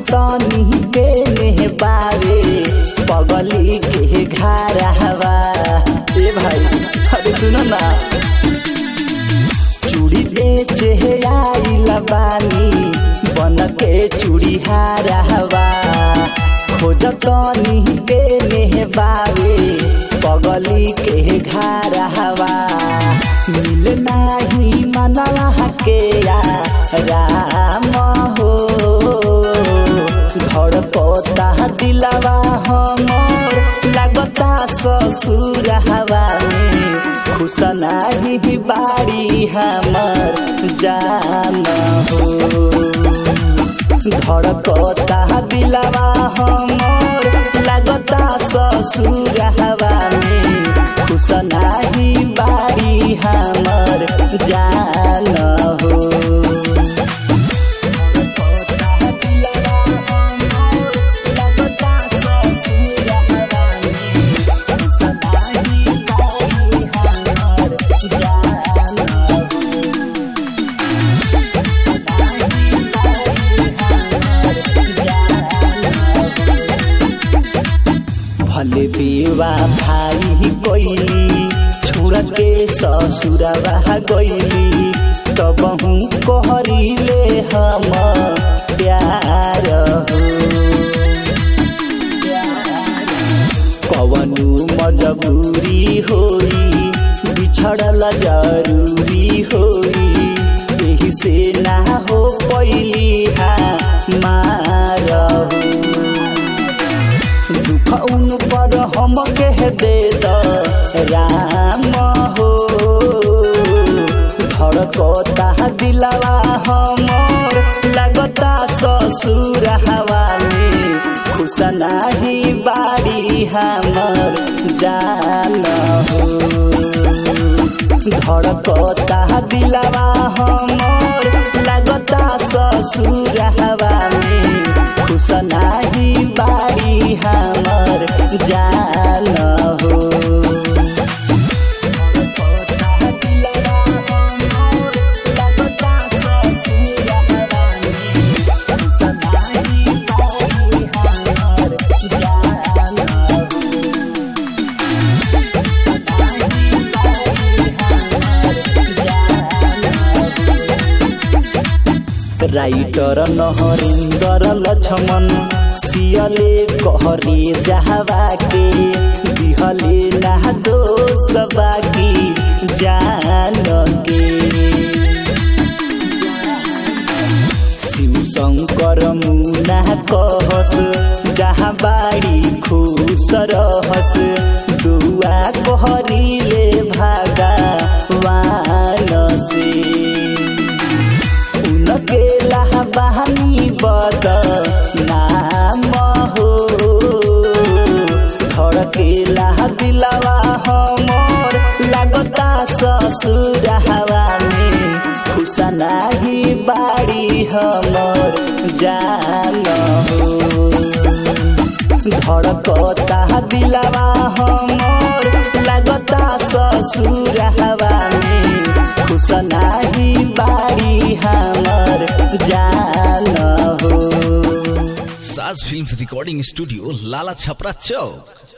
खोजतनी के ने बारे पगली के घरवा ए भाई अरे सुनो ना चूड़ी बेचे आइल बानी बन के चूड़ी हारवा खोजतनी के ने बारे पगली के घरवा मिल नाही मनवा के या राम हो घर पोता दिलवा हमर लगता ससुर हवा में खुश नाही बाड़ी हमर जान हो धड़कता दिलवा हमर लगता ससुर हवा में खुश नाही बाड़ी हमर जान हो भले बेवा भाई कोइली छोड़ के ससुरवा गइली तब हूँ कहरीले हम प्यार हो कवनु मजबूरी होई बिछड़ल जरूरी होई एही से ना हो पैली हा मार हो दुख उन पर हम कह दे द राम हो धड़कता दिलवा हमर लगता ससुर हवा में खुश नाही बाड़ी हमर जान हो धड़कता दिलवा हमर लगता ससुर हवा में खुश नाही बाड़ी हमर जान हो राइटर नहरिंदर लक्ष्मण सियले कहरे जहवा के दिहले ना दोष बाकी जान के शिव शंकर मुना कहस जहाँ बाड़ी खुश रहस दुआ कहरीले भागा वान से उनके बहानी बद नाम हो धड़के दिलवा हमर लगता ससुर हवा में खुश नाही बाड़ी हमर जान हो धड़कता दिलवा हमर लगता ससुर हवा में खुश नाही बाड़ी हमर जान हो साज फिल्म रिकॉर्डिंग स्टूडियो लाला छपरा चौक